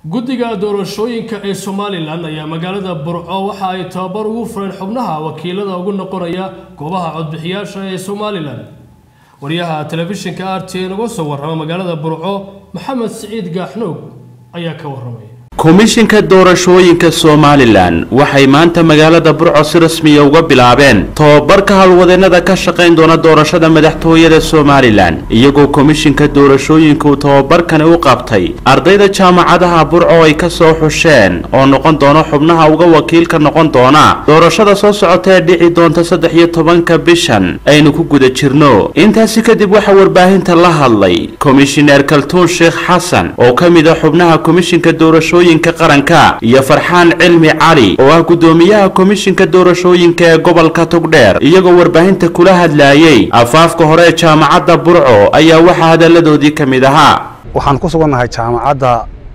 guddiga doorashooyinka ee somalilan ayaa magaalada burco waxa ay tababar ugu fureen xubnaha wakiilada ugu noqonaya goobaha codbixiyaasha ee somalilan wariyaha telefishinka r t n uga soo warrama magaalada burco maxamed siciid gaaxnoog ayaa ka warramay komishinka doorashooyinka somalilan waxay maanta magaalada burco si rasmiya uga bilaabeen tobabarka howlwadeennada ka shaqayn doona doorashada madaxtooyada somalilan iyagoo komishinka doorashooyinka uu tobabarkani u qabtay ardayda jaamacadaha burco ay ka soo xusheen oo noqon doona xubnaha uga wakiilka noqon doona doorashada soo socota ee dhici doonta saddex iyo tobanka bishan aynu ku guda jirno intaasi kadib waxaa warbaahinta la hadlay komishineer kaltuun sheekh xasan oo ka mid a xubnaha komishinka doorashooyinka qaranka iyo farxaan cilmi cali oo ah guddoomiyaha komishinka doorashooyinka ee gobolka togdheer iyagoo warbaahinta kula hadlaayay afaafka hore ee jaamacadda burco ayaa waxaa hadalladoodii ka mid ahaa waxaan ku sugannahay jaamacadda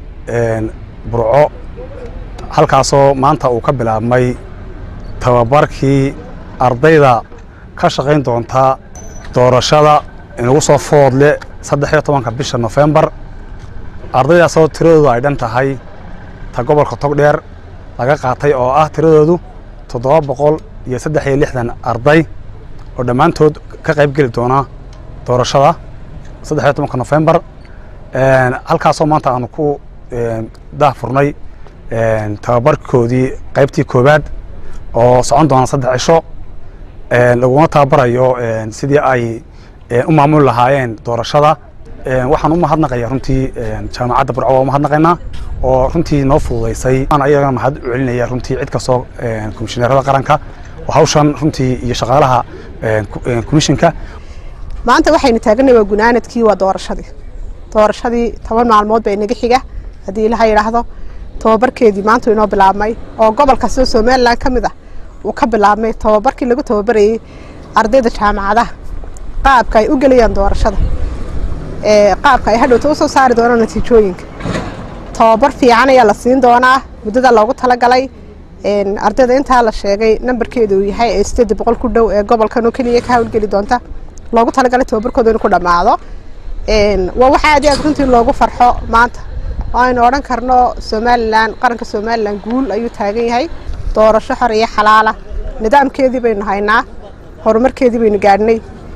burco halkaasoo maanta uu ka bilaabmay tababarkii ardayda ka shaqayn doonta doorashada inugu soo foodle saddex iyo tobanka bisha nofembar ardaydaasoo tiradoodu ay dhan tahay ta gobolka togdheer laga qaatay oo ah tiradoodu toddoba boqol iyo saddex iyo lixdan arday oo dhammaantood ka qayb geli doona doorashada saddex iyo tobanka nofembar halkaasoo maanta aanu ku daahfurnay tababarkoodii qaybtii koowaad oo socon doona saddex cisho laguna tababarayo sidii ay u maamuli lahaayeen doorashada waxaan u mahadnaqaya runtii jaamacadda burco waa u mahadnaqaynaa oo runtii noo fududaysay waan ayagana mahad u celinaya runtii cid kastoo komishineerada qaranka oo hawshan runtii iyo shaqaalaha komishinka maanta waxaynu taaganay waa gunaanadkii waa doorashadii doorashadii toban maalmood baa inaga xiga haddii ilaha yidhaahdo tababarkeedii maanta inoo bilaabmay oo gobol kastoo somalilan ka mid ah uu ka bilaabmay tababarkii lagu tababarayey ardayda jaamacadaha qaabka ay u gelayaan doorashada qaabka ay hadhowta usoo saari doonaan natiijooyinka tababar fiican ayaa la siin doonaa muddada loogu talagalay ardayda intaa la sheegay nambarkeedu uu yahay ee sideed boqol ku dhow ee gobolkan oo keliya ka hawlgeli doonta loogu talagalay tababarkooda inuu ku dhammaado waa wax aad iyo aad runtii loogu farxo maanta oo aynu odhan karno somalilan qaranka somalilan guul ayuu taagan yahay doorasho xor iyo xalaala nidaamkeedii baynu haynaa horumarkeedii baynu gaadhnay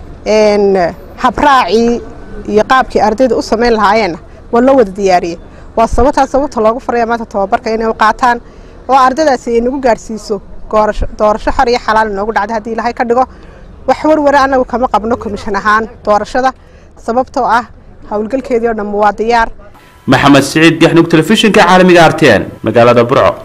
habraacii iyo qaabkii ardayda u samayn lahaayeenna waa loo wada diyaariyey waa sababtaas sababta loogu faraya maanta tababarka inay u qaataan oo ardaydaasi ay nagu gaadhsiiso doorasho xor iyo xalaal inoogu dhacda haddii ilaahay ka dhigo wax warware annagu kama qabno komishan ahaan doorashada sababtoo ah howlgalkeedii oo dhamma waa diyaar maxamed siciid gaxnug telefishinka caalamiga arteen magaalada burco